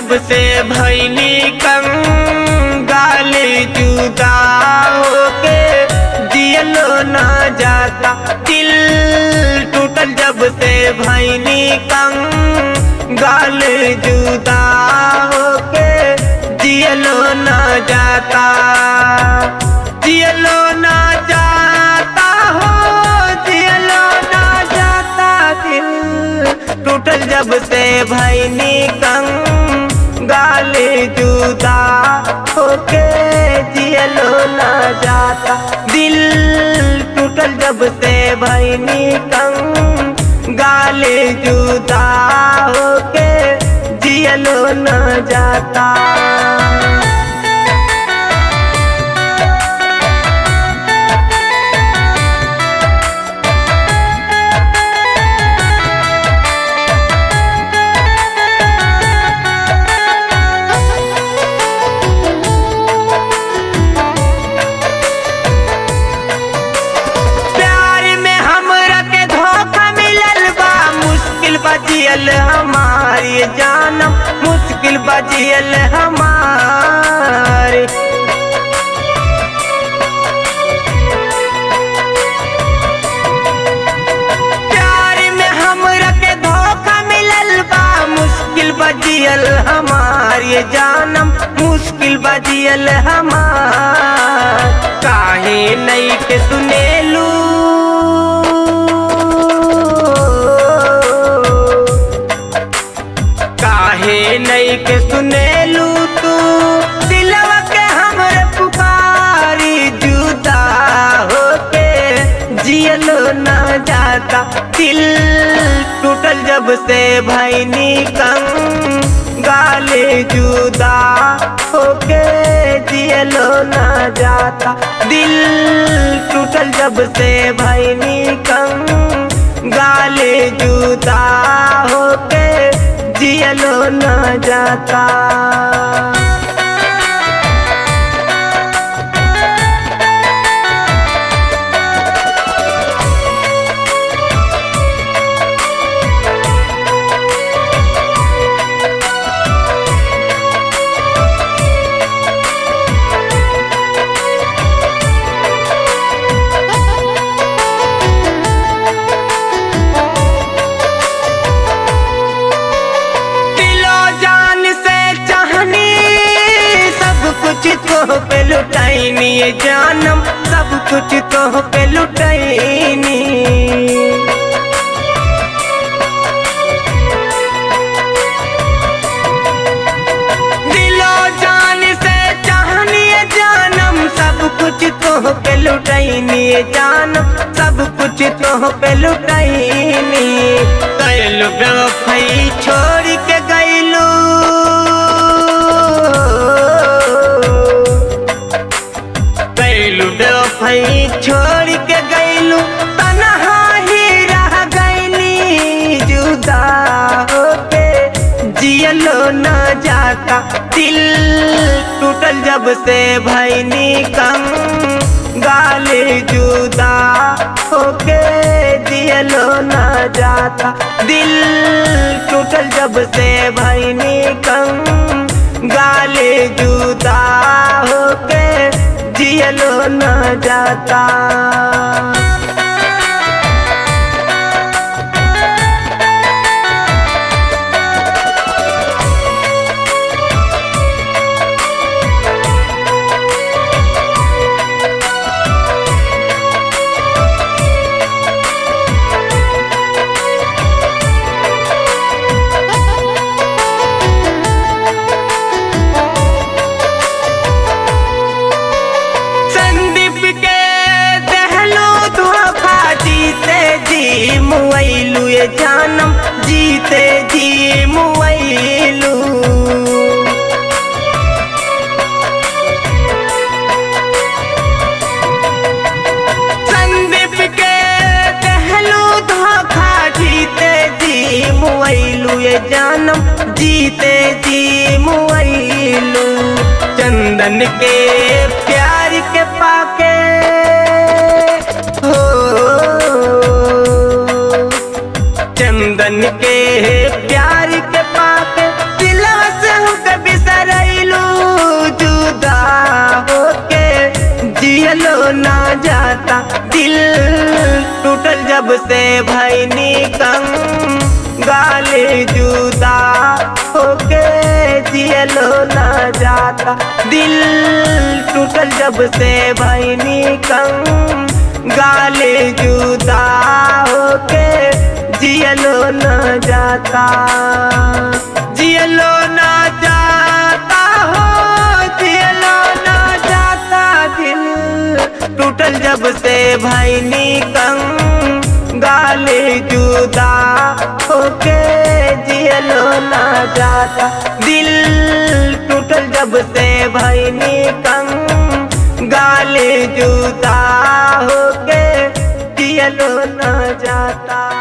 जब से भैनी कंगाल जुदा होके जियलो ना जाता दिल टूटल जब से भैनी कंगाल जुदा होके जियलो ना जाता जियलो ना जाता हो जियलो ना जाता दिल टूटल जब से भैनी कंगाल जुदा होके जियलो ना जाता दिल टूटल जब से भैनी कंगाल जुदा होके जियलो ना जाता प्यार में हमरा के धोखा मिलल बा मुश्किल बजियल हमारी जानम मुश्किल बजियल हमारी प्यार में हमरा के धोखा मिलल बा मुश्किल बजियल हमारी जानम मुश्किल बजियल हमार काहे नहीं के सुनेलू काहे नहीं के सुनेलू तू दिलवा के हमरे पुकारी जुदा होके जियलो ना जाता दिल टूटल जब से भैनी कंगाले जुदा होके जियलो ना जाता दिल टूटल जब से भैनी कंगाले जुदा होके जियलो ना जाता दिलो जान से चाहनी सब कुछ तो पे लुटाईनी ये जानम सब कुछ तो पे लुटाईनी दिलो जान से चाहनी ये जानम सब कुछ तो पे लुटाईनी ये जानम सब कुछ तो पे लुटाईनी कैलू बेवफाई छोड़ के गैलू कैलू बेवफाई छोड़ के गैलू तनहा ही रह गैली जुदा होके जियलो ना जाता दिल टूटल जब से भैनी कम गाले जुदा होके जियलो ना जाता दिल टूटल जब से भैनी कम गाले जुदा होके जियलो ना जाता संदीप के दहलो धोखा जीते जी मुआइलू ये जानम जीते जी मुआइलू संदीप के दहलो धोखा जीते जी मुआइलू ये जानम जीते जी मुआइलू चंदन के प्यार के पाके हो चंदन के प्यार के पाके दिलवा से जियलो ना जाता दिल टूटल जब से भैनी कंग गाले जुदा होके जियलो ना जाता दिल टूटल जब से भैनी कंग गाले जुदा होके जियलो ना जाता जियलो ना जाता हो जियलो ना जाता दिल टूटल जब से भैनी कंग गाले जुदा होके जियलो ना जाता दिल टूटल जब से भैनी कंग गाले जुदा होके जियलो ना जाता